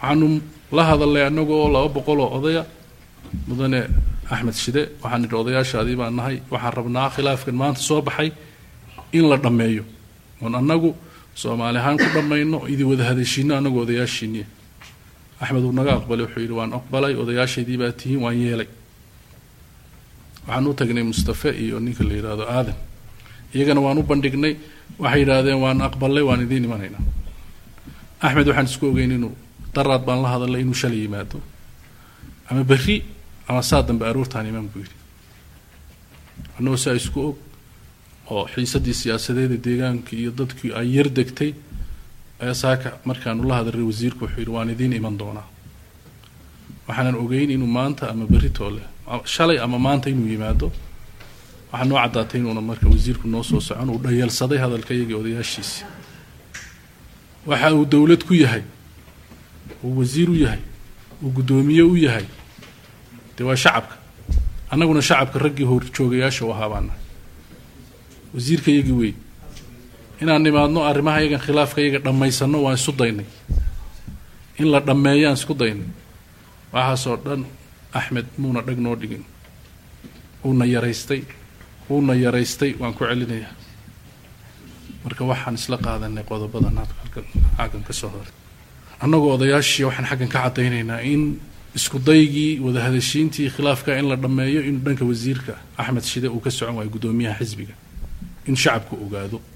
waxaanu la hadalnay annagoo laba boqol oo odaya mudane axmed shide waxaan nidhi odayaashaadii baan nahay waxaan rabnaa khilaafkan maanta soo baxay in la dhammeeyo oon annagu soomaali ahaan ku dhammayno idii wada hadashiino annagu odayaashiiniya axmed uu naga aqbalay wuxuu yidhi waan aqbalay odayaashaydii baa tihiin waan yeelay waxaan u tagnay mustafe iyo ninka la yidhaahdo aadan iyagana waan u bandhignay waxay yidhaahdeen waan aqbalay waan idiin imanaynaa axmed waxaan isku ogeyn inuu daraad baan la hadalay inuu shalay yimaado ama berri ama saa dambe aroortaan imaan buu yidhi annagoo saa isku og oo xiisaddii siyaasadeeda deegaankii iyo dadkii ay yar degtay ayaa saaka markaanu la hadalray wasiirku wuxuu yidhi waan idiin iman doonaa waxaanan ogeyn inuu maanta ama berri toole shalay ama maanta inuu yimaado waxaa noo caddaatay inuuna marka wasiirku noo soo socon uu dhayalsaday hadalka iyagii odayaashiisii waxa uu dowlad ku yahay uu wasiir u yahay uu guddoomiye u yahay dee waa shacabka annaguna shacabka raggii horjoogayaasha u ahaa baana wasiirka iyagii wey inaan nimaadno arrimaha yagan khilaafka iyaga dhammaysanno waan isu daynay in la dhammeeyaan isku daynay waxaasoo dhan axmed muuna dhag noo dhigin uuna yaraystay uuna yaraystay waan ku celinayaa marka waxaan isla qaadanay qodobadan halkan xaggan ka soo horay annagoo odayaashii waxaan xaggan ka caddaynaynaa in isku daygii wadahadashiintii khilaafka in la dhammeeyo inuu dhanka wasiirka axmed shide uu ka socon waayo guddoomiyaha xisbiga in shacabku ogaado